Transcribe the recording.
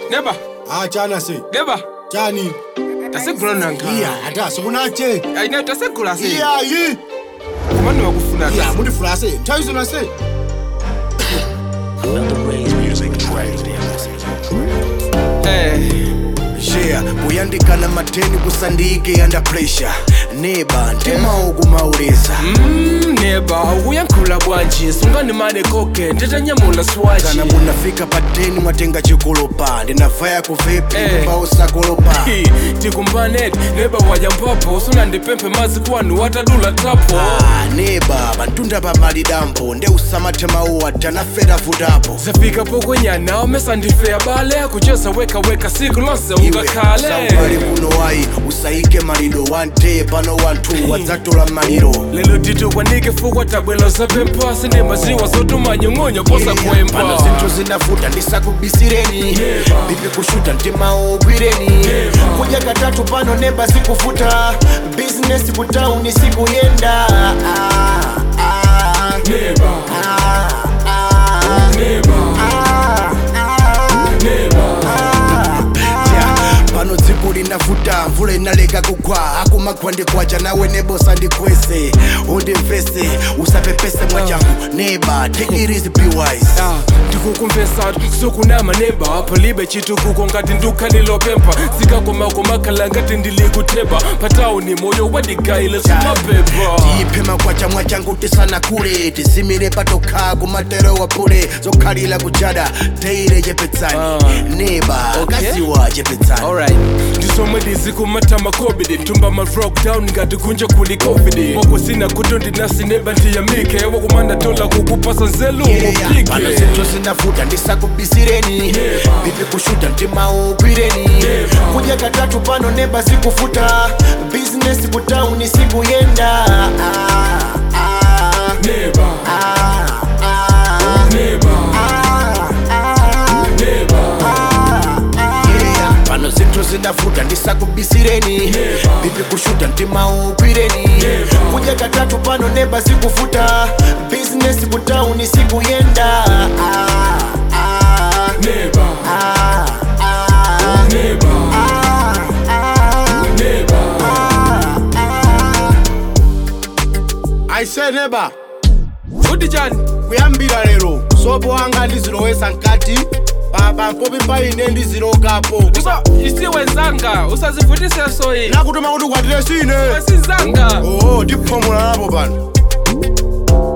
neba Ah chana se. neba Chani. tasegula nanka Iya ata sokunache. ayina tasegula se Iya yi. kumani wakufuna Iya muri frase. Taizo na se. eh yeah kuyandikana mateni kusandike under pressure neba ndimao kumauleza Mm, neba ukuyankhula bwanji sunganimane koke nditanyamula swaji kana munafika pateni mwatenga chikolopa ndinavaya kuvipi Eh. kumba usakolopa Hi, tikumbaneti neba wajampopo usunandipemphe mazi kwanu watadula tapo Ah, neba pantunda pamalidambo nde usamathemauwa tanafera vutapo zafika pokwenyana omesandifeya bale kucheza wekaweka siku lonse ungakhale sambali kuno wayi usayike malido one day pano wanthu wadzatola maliro lelo titukwanike fukwa tabwelo zapempha sindemaziwa zotumanyong'onyo posa pano kwempha zinthu zinavuta ndisakubisireni bipi kushuta mtimawo ugwireni kudya katatu pano neba zikuvuta bizinesi kutauni sikuyenda Ah, ah, Neba, ah, ah, neba, ah, ah. neba. Yeah, pano dziko linavuta mvula inaleka kugwa akumakhwandi kwacha nawe nebosa ndikwese undimvese usapepese mwachangu neba take it easy be wise Ah, ndikukumvesa sukunama neba palibe chitukuko ngati ndukhalilopempha zikakomakomakhala ngati ndilikutheba patauni moyo wadigayile sumapepa tiyiphema kwacha mwachangu tisana kule tizimire patokha kumatero wapule zokhalira kuchada teire chepetsani Ah. neba Okay. kaziwa chepetsani alright ndisomwe ndizikumatama covid tumba ma lockdown ngati kunja kuli covid wako sina kuto ndinasineba ndiyamike wakumanda tola kukupasa nzelu pano mupike zinthu zinavuta ndisakubisireni bipi kushuta mtimawo ugwireni kudya katatu pano neba zikuvuta bizinesi kutauni sikuyenda Ah, ah, neba ah, ah, neba ah, ah. neba Yeah, pano zinthu zinavuta ndisakubisireni bipi kushuta mtimawo ugwireni kudya katatu pano neba zikuvuta bizinesi kutauni sikuyenda Ah, ah, neba ah, ah, neba ah, ah. neba I say neba. kuti chani Kuyambira lero. Sopo wanga ndizilowesa nkati. Baba mpopi paine ndizilokapo. usa isiwe nzanga usazivutise soyi Nakutuma kuti kwatire sine. sinzanga Oh, ndiphomola napo pano.